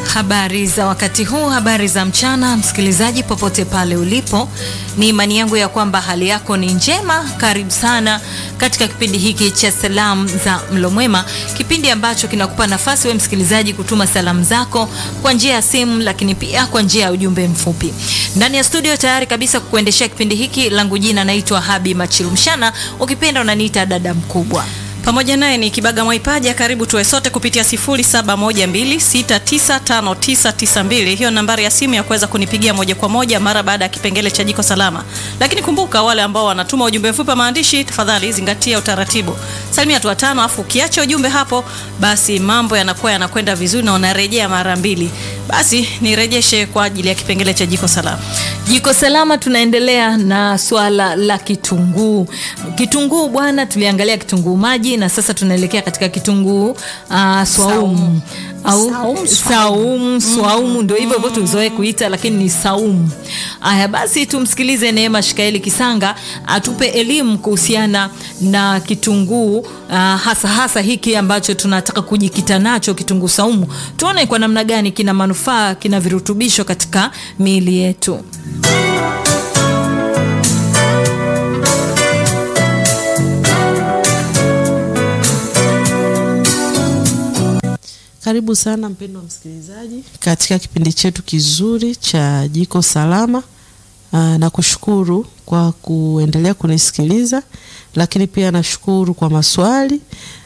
Habari za wakati huu, habari za mchana, msikilizaji popote pale ulipo, ni imani yangu ya kwamba hali yako ni njema. Karibu sana katika kipindi hiki cha salamu za mlo mwema, kipindi ambacho kinakupa nafasi we msikilizaji kutuma salamu zako kwa njia ya simu, lakini pia kwa njia ya ujumbe mfupi. Ndani ya studio tayari kabisa kukuendeshea kipindi hiki, langu jina naitwa Habi Machilumshana, ukipenda unaniita dada mkubwa pamoja naye ni Kibaga Mwaipaja. Karibu tuwe sote kupitia 0712695992. Hiyo nambari ya simu ya kuweza kunipigia moja kwa moja mara baada ya kipengele cha jiko salama. Lakini kumbuka, wale ambao wanatuma ujumbe mfupi wa maandishi, tafadhali zingatia utaratibu, salimia tu watano, afu ukiacha ujumbe hapo, basi mambo yanakuwa yanakwenda vizuri na unarejea mara mbili. Basi nirejeshe kwa ajili ya kipengele cha jiko salama. Jiko salama, tunaendelea na swala la kitunguu. Kitunguu bwana, tuliangalia kitunguu maji na sasa tunaelekea katika kitunguu uh, swaumu au Saumu, saumu swaumu, ndio hivyo hivyo tuzoe kuita, lakini ni saumu. Aya, basi tumsikilize Neema Shikaeli Kisanga atupe elimu kuhusiana na kitunguu uh, hasa hasa hiki ambacho tunataka kujikita nacho, kitunguu saumu, tuone kwa namna gani kina manufaa, kina virutubisho katika miili yetu. Karibu sana mpendwa msikilizaji katika kipindi chetu kizuri cha Jiko Salama. Aa, na kushukuru kwa kuendelea kunisikiliza, lakini pia nashukuru kwa maswali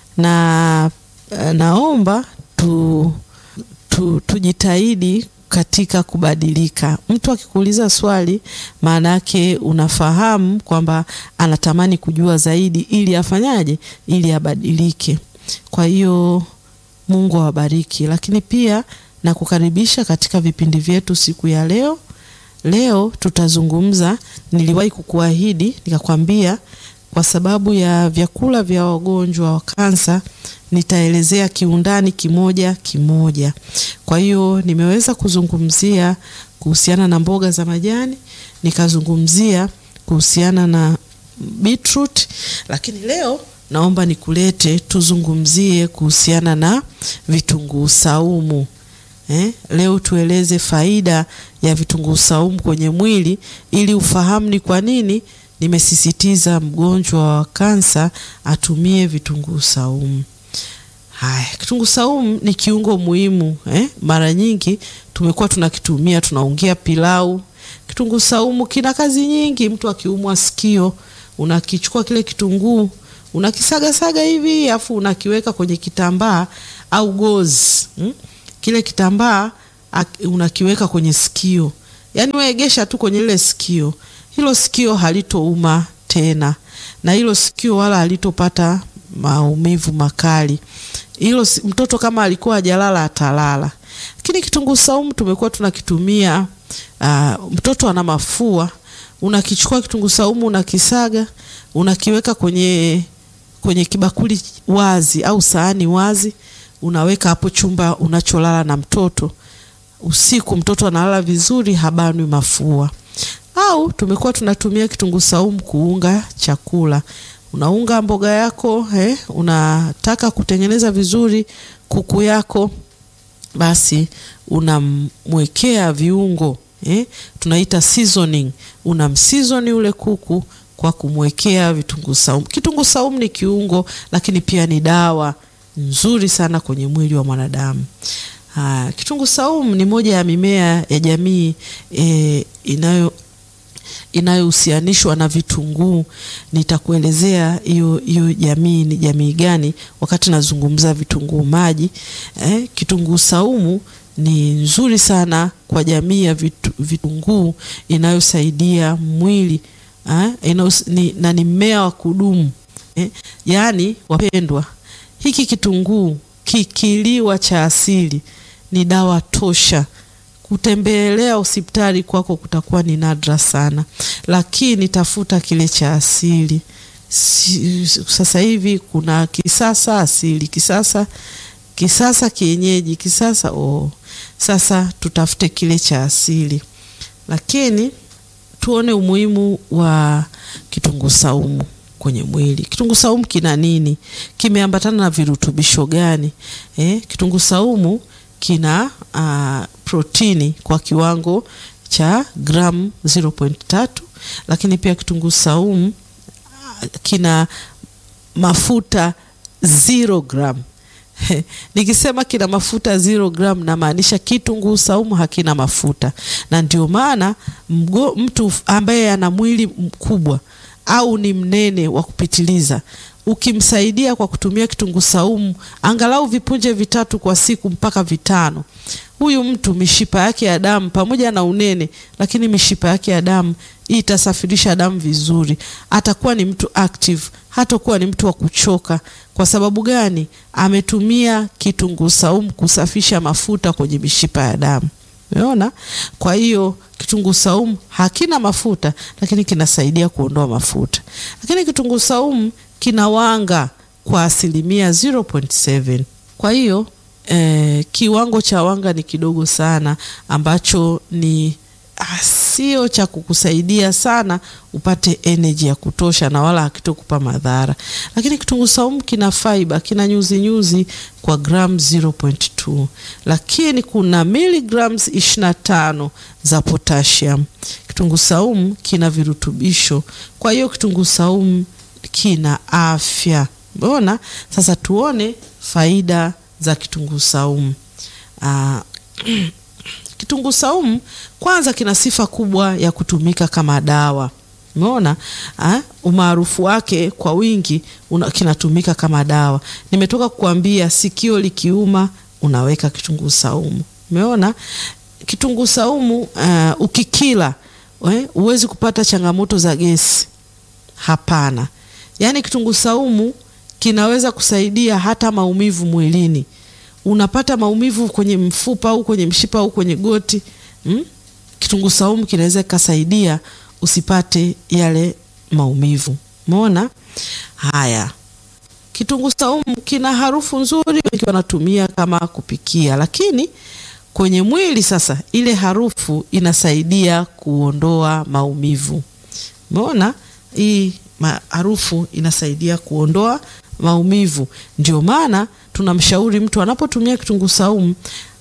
na uh, naomba tu, tu, tujitahidi katika kubadilika. Mtu akikuuliza swali, maana yake unafahamu kwamba anatamani kujua zaidi, ili afanyaje, ili abadilike. Kwa hiyo Mungu awabariki, lakini pia na kukaribisha katika vipindi vyetu siku ya leo. Leo tutazungumza, niliwahi kukuahidi nikakwambia, kwa sababu ya vyakula vya wagonjwa wa kansa nitaelezea kiundani kimoja kimoja. Kwa hiyo nimeweza kuzungumzia kuhusiana na mboga za majani, nikazungumzia kuhusiana na beetroot, lakini leo naomba nikulete tuzungumzie kuhusiana na vitunguu saumu. Eh, leo tueleze faida ya vitunguu saumu kwenye mwili ili ufahamu ni kwa nini nimesisitiza mgonjwa wa kansa atumie vitunguu saumu. Haya, kitunguu saumu ni kiungo muhimu eh? Mara nyingi tumekuwa tunakitumia tunaongea pilau. Kitunguu saumu kina kazi nyingi. Mtu akiumwa sikio, unakichukua kile kitunguu unakisagasaga hivi afu unakiweka kwenye kitambaa au gozi hmm? Kile kitambaa unakiweka kwenye sikio, yaani weegesha tu kwenye ile sikio, hilo sikio halitouma tena, na hilo sikio wala halitopata maumivu makali. Hilo mtoto kama alikuwa hajalala atalala. Lakini kitunguu saumu tumekuwa tunakitumia uh, mtoto ana mafua, unakichukua kitunguu saumu unakisaga, unakiweka kwenye kwenye kibakuli wazi au sahani wazi, unaweka hapo chumba unacholala na mtoto. Usiku mtoto analala vizuri, habanwi mafua. Au tumekuwa tunatumia kitunguu saumu kuunga chakula. Unaunga mboga yako eh, unataka kutengeneza vizuri kuku yako, basi unamwekea viungo eh, tunaita seasoning. Unamseason ule kuku kwa kumwekea vitunguu saumu. Kitunguu saumu ni kiungo, lakini pia ni dawa nzuri sana kwenye mwili wa mwanadamu. Ah, kitunguu saumu ni moja ya mimea ya jamii e, inayo inayohusianishwa na vitunguu. Nitakuelezea hiyo hiyo jamii ni jamii gani wakati nazungumza vitunguu maji. Eh, kitunguu saumu ni nzuri sana kwa jamii ya vitu, vitunguu inayosaidia mwili Ha? Inus, ni, na ni mmea wa kudumu eh? Yaani wapendwa, hiki kitunguu kikiliwa cha asili ni dawa tosha. Kutembelea hospitali kwako kutakuwa ni nadra sana, lakini tafuta kile cha asili. Si, sasa hivi kuna kisasa asili, kisasa kisasa kienyeji, kisasa oh. Sasa tutafute kile cha asili, lakini tuone umuhimu wa kitunguu saumu kwenye mwili. Kitunguu saumu kina nini? Kimeambatana na virutubisho gani? Eh, kitunguu saumu kina uh, protini kwa kiwango cha gramu 0.3, lakini pia kitunguu saumu uh, kina mafuta 0 gram. Nikisema kina mafuta 0 gram namaanisha kitunguu saumu hakina mafuta, na ndio maana mtu ambaye ana mwili mkubwa au ni mnene wa kupitiliza ukimsaidia kwa kutumia kitunguu saumu angalau vipunje vitatu kwa siku mpaka vitano, huyu mtu mishipa yake ya damu pamoja na unene, lakini mishipa yake ya damu hii itasafirisha damu vizuri, atakuwa ni mtu active, hatakuwa ni mtu wa kuchoka. Kwa sababu gani? Ametumia kitunguu saumu kusafisha mafuta kwenye mishipa ya damu. Umeona? Kwa hiyo kitunguu saumu hakina mafuta, lakini kinasaidia kuondoa mafuta. Lakini kitunguu saumu kina wanga kwa asilimia 0.7. Kwa hiyo eh, kiwango cha wanga ni kidogo sana ambacho ni sio cha kukusaidia sana upate energy ya kutosha na wala hakitokupa madhara. Lakini kitunguu saumu kina fiber, kina nyuzi nyuzi kwa gram 0.2, lakini kuna milligrams 25 za potassium. Kitunguu saumu kina virutubisho, kwa hiyo kitunguu saumu kina afya. Mbona sasa tuone faida za kitunguu saumu. Uh, kitunguu saumu kwanza kina sifa kubwa ya kutumika kama dawa. Umeona umaarufu wake kwa wingi una, kinatumika kama dawa. Nimetoka kukuambia sikio likiuma unaweka kitunguu saumu. Umeona kitunguu saumu uh, ukikila huwezi kupata changamoto za gesi. Hapana, yaani kitunguu saumu kinaweza kusaidia hata maumivu mwilini. Unapata maumivu kwenye mfupa au kwenye mshipa au kwenye goti hmm? Kitunguu saumu kinaweza kikasaidia usipate yale maumivu. Umeona? Haya, kitunguu saumu kina harufu nzuri, wengi wanatumia kama kupikia, lakini kwenye mwili sasa, ile harufu inasaidia kuondoa maumivu. Umeona? Hii harufu inasaidia kuondoa maumivu. Ndio maana tunamshauri mtu anapotumia kitunguu saumu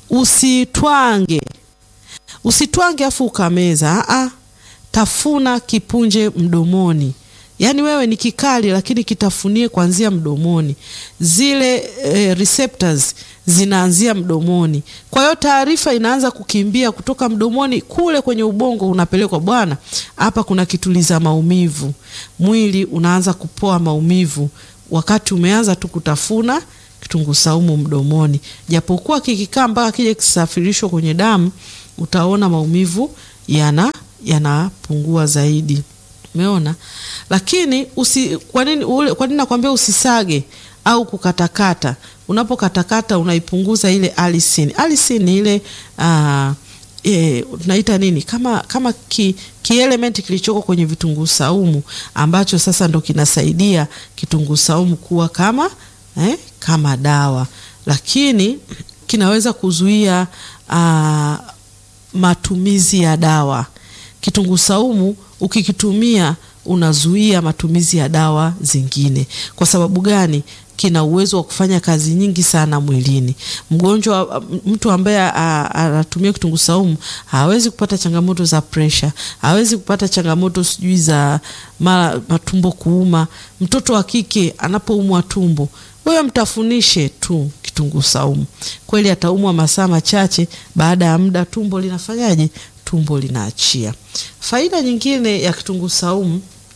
usitwange, usitwange afu ukameza. Aa, tafuna kipunje mdomoni. Yaani wewe ni kikali, lakini kitafunie kuanzia mdomoni. Zile e, receptors zinaanzia mdomoni, kwa hiyo taarifa inaanza kukimbia kutoka mdomoni kule kwenye ubongo, unapelekwa bwana, hapa kuna kituliza maumivu. Mwili unaanza kupoa maumivu wakati umeanza tu kutafuna kitunguu saumu mdomoni, japokuwa kikikaa mpaka kije kisafirishwa kwenye damu, utaona maumivu yana yanapungua zaidi. Umeona? Lakini usi, kwa nini ule, kwa nini nakwambia usisage au kukatakata? Unapokatakata unaipunguza ile alisin. Alisin ni ile uh, e, tunaita nini kama kama ki, ki element kilichoko kwenye vitunguu saumu ambacho sasa ndo kinasaidia kitunguu saumu kuwa kama eh, kama dawa, lakini kinaweza kuzuia uh, matumizi ya dawa. Kitunguu saumu ukikitumia unazuia matumizi ya dawa zingine. Kwa sababu gani? Kina uwezo wa kufanya kazi nyingi sana mwilini. Mgonjwa, mtu ambaye anatumia kitunguu saumu hawezi kupata changamoto za presha, hawezi kupata changamoto sijui za mara matumbo kuuma. Mtoto wa kike anapoumwa tumbo, wewe mtafunishe tu kitunguu saumu, kweli ataumwa masaa machache, baada ya muda tumbo linafanyaje? Tumbo linaachia. Faida nyingine ya kitunguu saumu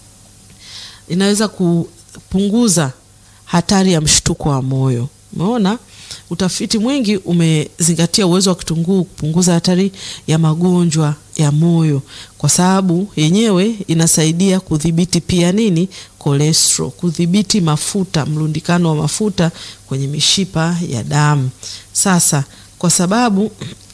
inaweza kupunguza hatari ya mshtuko wa moyo. Umeona, utafiti mwingi umezingatia uwezo wa kitunguu kupunguza hatari ya magonjwa ya moyo, kwa sababu yenyewe inasaidia kudhibiti pia nini, cholesterol, kudhibiti mafuta, mlundikano wa mafuta kwenye mishipa ya damu. Sasa kwa sababu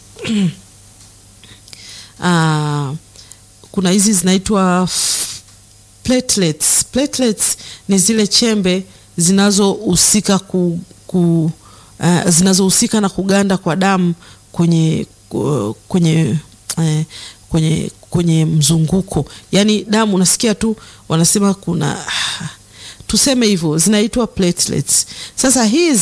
aa, kuna hizi zinaitwa platelets. Platelets ni zile chembe zinazohusika ku, ku, uh, zinazohusika na kuganda kwa damu kwenye kwenye uh, kwenye kwenye mzunguko, yaani damu unasikia tu wanasema kuna tuseme hivyo zinaitwa platelets. Sasa hizi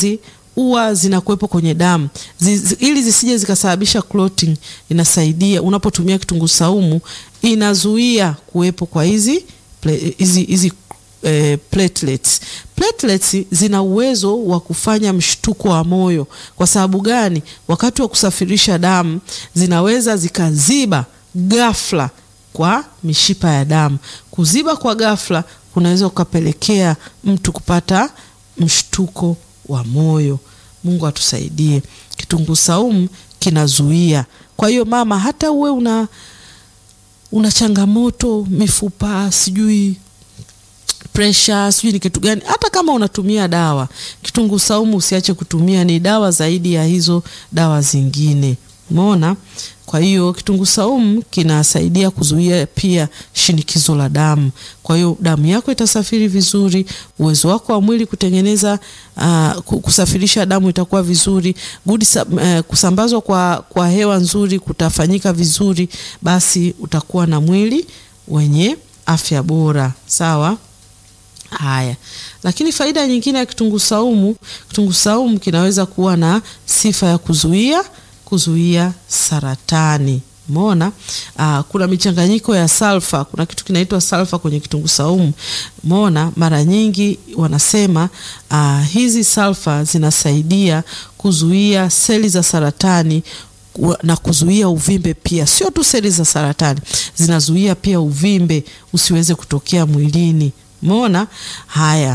huwa zinakuwepo kwenye damu zi, zi, ili zisije zikasababisha clotting. Inasaidia unapotumia kitunguu saumu, inazuia kuwepo kwa hizi hizi hizi eh, platelets. Platelets zina uwezo wa kufanya mshtuko wa moyo. Kwa sababu gani? Wakati wa kusafirisha damu zinaweza zikaziba ghafla kwa mishipa ya damu. Kuziba kwa ghafla kunaweza kukapelekea mtu kupata mshtuko wa moyo. Mungu atusaidie. Kitunguu saumu kinazuia. Kwa hiyo mama, hata uwe una una changamoto mifupa, sijui pressure, sijui ni kitu gani, hata kama unatumia dawa, kitunguu saumu usiache kutumia. Ni dawa zaidi ya hizo dawa zingine, umeona? Kwa hiyo kitunguu saumu kinasaidia kuzuia pia shinikizo la damu. Kwa hiyo damu yako itasafiri vizuri, uwezo wako wa mwili kutengeneza uh, kusafirisha damu itakuwa vizuri, good uh, kusambazwa kwa, kwa hewa nzuri kutafanyika vizuri, basi utakuwa na mwili wenye afya bora. Sawa. Haya, lakini faida nyingine ya kitunguu saumu, kitunguu saumu kinaweza kuwa na sifa ya kuzuia kuzuia saratani. Umeona, kuna michanganyiko ya salfa. Kuna kitu kinaitwa salfa kwenye kitunguu saumu. Umeona, mara nyingi wanasema aa, hizi salfa zinasaidia kuzuia seli za saratani na kuzuia uvimbe pia. Sio tu seli za saratani, zinazuia pia uvimbe usiweze kutokea mwilini. Umeona haya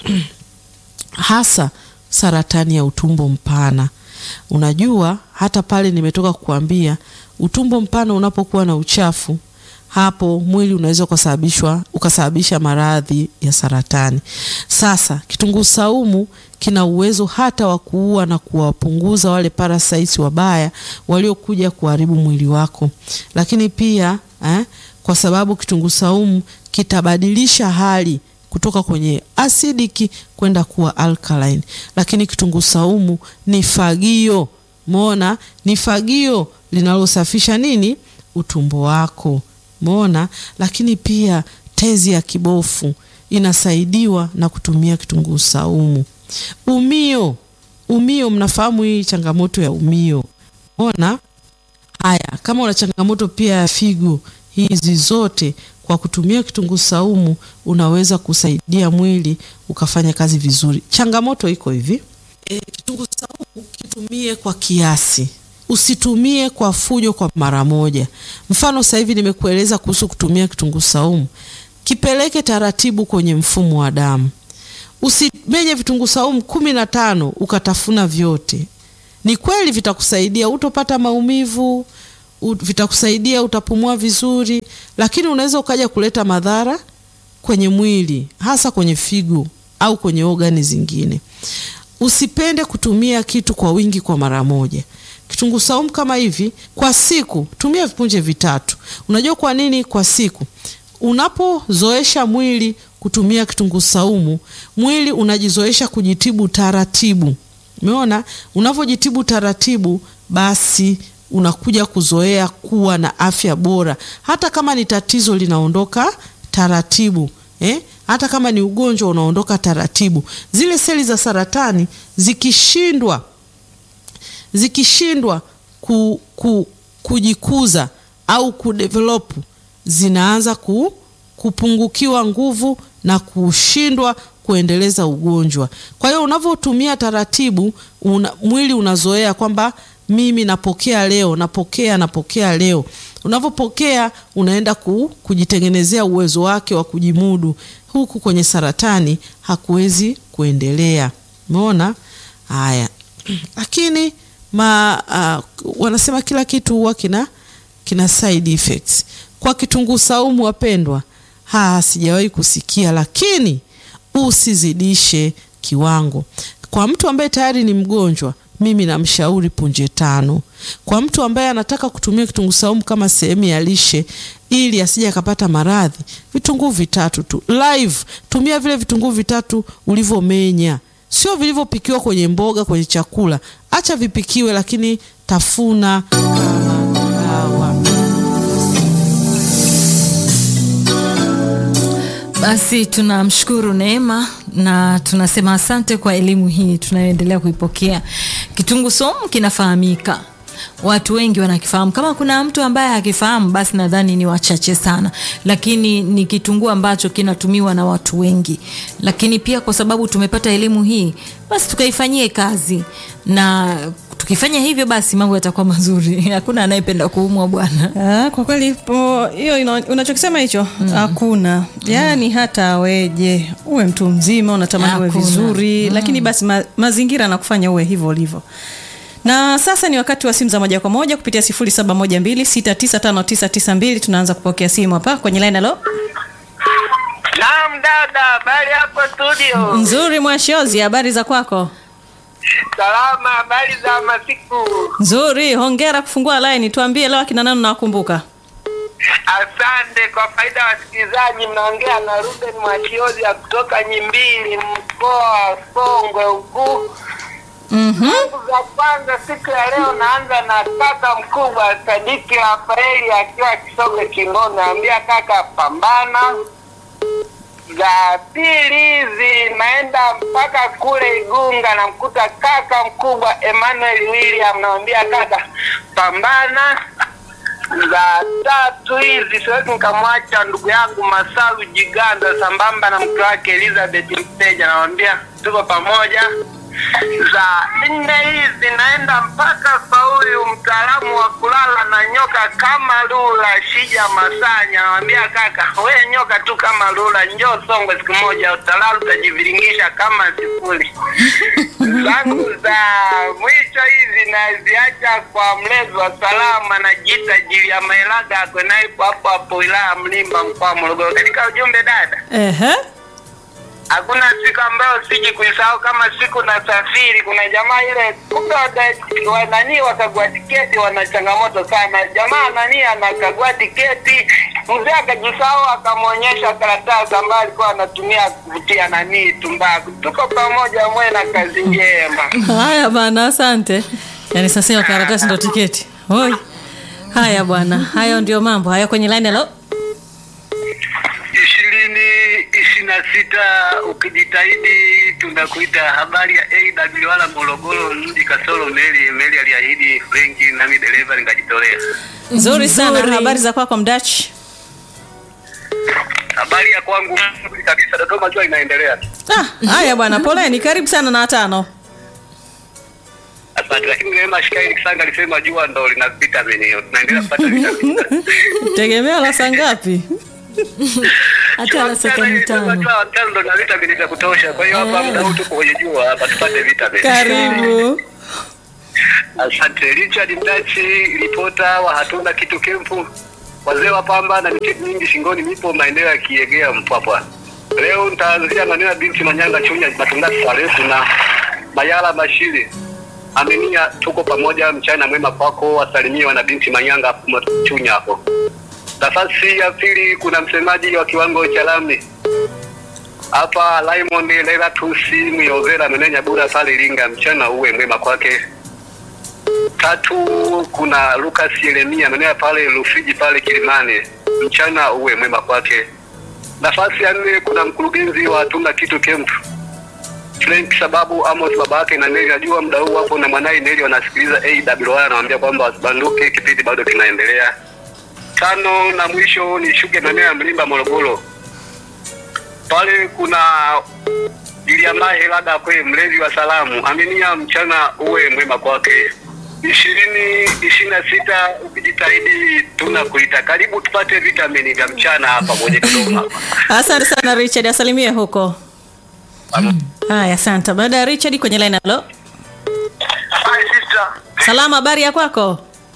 hasa saratani ya utumbo mpana. Unajua, hata pale nimetoka kukuambia, utumbo mpana unapokuwa na uchafu, hapo mwili unaweza ukasababishwa ukasababisha maradhi ya saratani. Sasa kitunguu saumu kina uwezo hata wa kuua na kuwapunguza wale parasites wabaya waliokuja kuharibu mwili wako, lakini pia eh, kwa sababu kitunguu saumu kitabadilisha hali kutoka kwenye acidiki kwenda kuwa alkaline. Lakini kitunguu saumu ni fagio, umeona, ni fagio linalosafisha nini, utumbo wako, umeona. Lakini pia tezi ya kibofu inasaidiwa na kutumia kitunguu saumu. Umio, umio, mnafahamu hii changamoto ya umio, umeona. Haya, kama una changamoto pia ya figo, hizi zote kwa kutumia kitunguu saumu unaweza kusaidia mwili ukafanya kazi vizuri. Changamoto iko hivi e, kitunguu saumu kitumie kwa kiasi, usitumie kwa fujo kwa mara moja. Mfano sasa hivi nimekueleza kuhusu kutumia kitunguu saumu, kipeleke taratibu kwenye mfumo wa damu. Usimenye vitunguu saumu kumi na tano ukatafuna vyote. Ni kweli vitakusaidia, utopata maumivu vitakusaidia utapumua vizuri, lakini unaweza ukaja kuleta madhara kwenye mwili, hasa kwenye figo au kwenye ogani zingine. Usipende kutumia kitu kwa wingi kwa mara moja. Kitunguu saumu kama hivi kwa siku, tumia vipunje vitatu. Unajua kwa nini kwa siku? Unapozoesha mwili kutumia kitunguu saumu, mwili unajizoesha kujitibu taratibu. Umeona, unavyojitibu taratibu, basi unakuja kuzoea kuwa na afya bora. Hata kama ni tatizo linaondoka taratibu eh? Hata kama ni ugonjwa unaondoka taratibu. Zile seli za saratani zikishindwa zikishindwa ku, ku, kujikuza au kudevelop, zinaanza ku, kupungukiwa nguvu na kushindwa kuendeleza ugonjwa. Kwa hiyo unavyotumia taratibu una, mwili unazoea kwamba mimi napokea leo, napokea napokea leo. Unavyopokea unaenda ku, kujitengenezea uwezo wake wa kujimudu. Huku kwenye saratani hakuwezi kuendelea. Umeona haya? Lakini ma, uh, wanasema kila kitu huwa kina, kina side effects. Kwa kitunguu saumu wapendwa, ha sijawahi kusikia, lakini usizidishe kiwango. Kwa mtu ambaye tayari ni mgonjwa mimi namshauri punje tano. Kwa mtu ambaye anataka kutumia kitunguu saumu kama sehemu ya lishe ili asije akapata maradhi, vitunguu vitatu tu. Live tumia vile vitunguu vitatu ulivyomenya, sio vilivyopikiwa kwenye mboga, kwenye chakula. Acha vipikiwe, lakini tafuna kama dawa. Basi tunamshukuru Neema na tunasema asante kwa elimu hii tunayoendelea kuipokea. Kitunguu saumu kinafahamika, watu wengi wanakifahamu. Kama kuna mtu ambaye hakifahamu, basi nadhani ni wachache sana, lakini ni kitunguu ambacho kinatumiwa na watu wengi. Lakini pia kwa sababu tumepata elimu hii, basi tukaifanyie kazi, na tukifanya hivyo, basi mambo yatakuwa mazuri. Hakuna anayependa kuumwa bwana. Ah, kwa kweli po- hiyo ina- unachokisema hicho hakuna yaani hata aweje uwe mtu mzima unatamani uwe Hakuna. vizuri lakini basi ma, mazingira anakufanya uwe hivyo ulivyo na sasa ni wakati wa simu za moja kwa moja kupitia 0712695992 tunaanza kupokea simu hapa kwenye line halo Naam dada, habari hapo studio? nzuri mwashozi habari za kwako Salama, habari za masiku? nzuri hongera kufungua line tuambie leo akina nani nawakumbuka Asante. Kwa faida ya wasikilizaji, mnaongea na Ruben Mwachiozi ya kutoka Nyimbili, mkoa wa Songwe huku. mm-hmm. Siku za kwanza siku ya leo naanza na kaka mkubwa Sadiki Rafaeli akiwa Kisogwe Kingono, naambia kaka pambana. Za pili hizi naenda mpaka kule Igunga, namkuta kaka mkubwa Emmanuel William, namwambia kaka pambana. Za tatu hizi siwezi nikamwacha ndugu yangu Masalu Jiganda sambamba na mke wake Elizabeth Mteja, namwambia tuko pamoja za nne hizi naenda mpaka kwa huyu mtaalamu wa kulala na nyoka kama lula Shija Masanya, nawambia kaka, we nyoka tu kama lula, njoo Songwe siku moja utalala utajiviringisha kama sifuri. zangu za mwisho hizi naziacha kwa mlezi wa salama na jita jili ya Maelaga akwenaipo hapo hapo wilaya Mlimba mkoa wa Morogoro. Katika ujumbe dada Ehe. hakuna siku ambayo siji kuisahau kama siku nasafiri. Kuna jamaa ile kumbe wada- wa- nani wakagua tiketi, wana changamoto sana. Jamaa nani anakagua tiketi, mzee akajisahau, akamwonyesha karatasi ambayo alikuwa anatumia kuvutia nani tumbaku. Tuko pamoja, mwe na kazi njema. haya bana asante yaani sasa hiyo karatasi ndo tiketi Oi. haya bwana hayo ndio mambo haya kwenye line halo ishirini ishirini na sita ukijitahidi tunakuita habari ya AW wala Morogoro mji kasoro meli meli aliahidi Frenki nami dereva nikajitolea nzuri sana Nzuri. habari za kwako mdach habari ya kwangu nzuri kabisa Dodoma jua inaendelea ah, haya bwana poleni karibu sana na watano asante lakini Neema Shikai Kisanga alisema jua ndo lina vitamini hiyo tunaendelea kupata vitamini tegemea la saa ngapi Hata la sekunde tano. Jua tano ndo na vitamini za kutosha kwa hiyo hapa muda huu tuko kwenye jua hapa tupate vitamini karibu Asante Richard Mdachi, ripota wa hatuna kitu kempu, wazee wa pamba na miketi mingi shingoni, nipo maeneo ya Kiegea Mpwapwa. Leo nitaanzia maneno ya binti Manyanga Chunya Matungati Sarefu na Mayala Mashiri Aminia, tuko pamoja, mchana mwema kwako, wasalimie wana binti Manyanga hapo Chunya hapo. Nafasi ya pili kuna msemaji wa kiwango cha lami hapa Raymond Lelatusi Myovera Menenya Bura pale Iringa, mchana uwe mwema kwake tatu kuna Lucas Yeremia maeneo pale Rufiji pale Kilimani, mchana uwe mwema kwake. Nafasi ya nne kuna mkurugenzi wa Tuna Kitu Camp Frank sababu Amos baba yake na Neli, najua muda huu hapo na mwanae Neli wanasikiliza AWR, anawaambia kwamba wasibanduke, kipindi bado kinaendelea. Tano na mwisho ni shuke maeneo ya Mlimba Morogoro, pale kuna Iliamahe labda kwe mlezi wa salamu Aminia, mchana uwe mwema kwake. ishirini ishirini na sita ukijitahidi tunakuita karibu tupate vitamini vya mchana hapa kwenye Dodoma. asante sana richard asalimie huko haya asante baada ya richard kwenye line halo Hi sister. salama habari ya kwako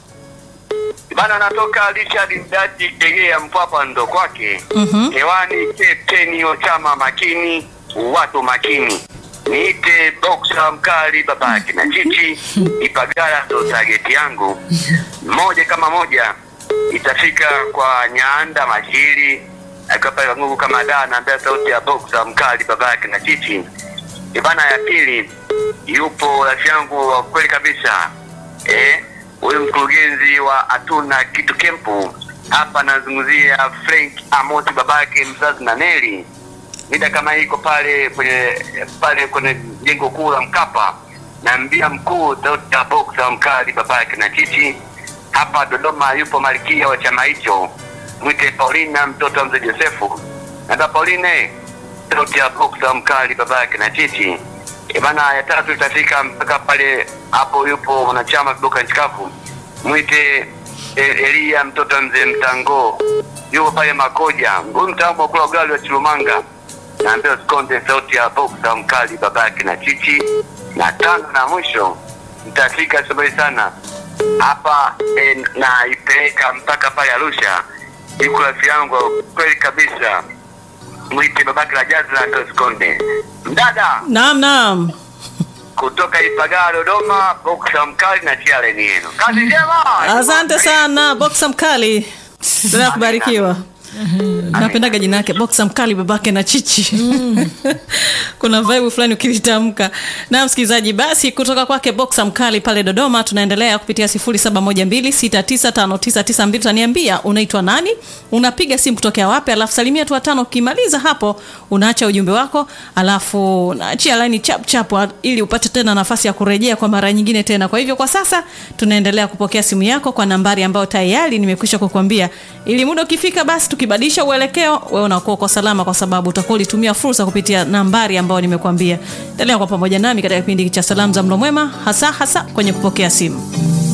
Bana natoka Richard Mdati Tegea Mpwapwa ndo kwake. Mhm. Hewani Captain Ochama makini, watu makini. Niite boxer mkali babake na chichi, Ipagala ndo target yangu. Moja kama moja itafika kwa Nyanda Mashiri akiwa pale Mungu kama da naambia sauti ya boxer mkali babake na chichi. Ibana ya pili yupo rafiki yangu wa kweli kabisa eh, huyu mkurugenzi wa hatuna kitu kempu hapa, nazungumzia Frank Amosi babake mzazi na Neli mida kama hii iko pale kwenye pale kwenye jengo kuu la Mkapa, naambia mkuu Dr. Boxer mkali baba yake na chichi. Hapa Dodoma yupo malkia wa chama hicho, mwite Paulina mtoto wa mzee Josefu. Naambia Pauline, Dr. Boxer mkali baba yake na chichi. E bana, ya tatu itafika mpaka pale hapo, yupo mwanachama kiboka nchi kavu, mwite E- Elia mtoto wa mzee Mtango yupo pale Makoja, huyu mtaalamu wa kula ugali wa Chilumanga. Naambia usikonde sauti ya Boxer mkali babake na chichi. Na tano na mwisho nitafika sabari sana hapa e, naipeleka mpaka pale Arusha, iko rafiki yangu kweli kabisa, mwite babake la Jazla ndo usikonde mdada Naam, naam. kutoka Ipagaa Dodoma, Boxer mkali na chia leni yenu. Kazi njema. Asante sana Boxer mkali. Endelea kubarikiwa. Napendaga jina yake Boxer mkali babake na chichi. Kuna vibe fulani ukilitamka. Na msikilizaji, basi kutoka kwake Boxer mkali pale Dodoma, tunaendelea kupitia 0712695992 utaniambia unaitwa nani, unapiga simu kutokea wapi, alafu salimia tu watano. Ukimaliza hapo, unaacha ujumbe wako, alafu unaachia line chap chap ili upate tena nafasi ya kurejea kwa mara nyingine tena. Kwa hivyo kwa sasa tunaendelea kupokea simu yako kwa nambari ambayo tayari nimekwisha kukwambia, ili muda ukifika, basi tukibadilisha uelekeo, wewe unakuwa uko salama, kwa sababu utakuwa ulitumia fursa kupitia nambari ambayo nimekuambia. Endelea kwa pamoja nami katika kipindi cha salamu za mlo mwema, hasa hasa kwenye kupokea simu.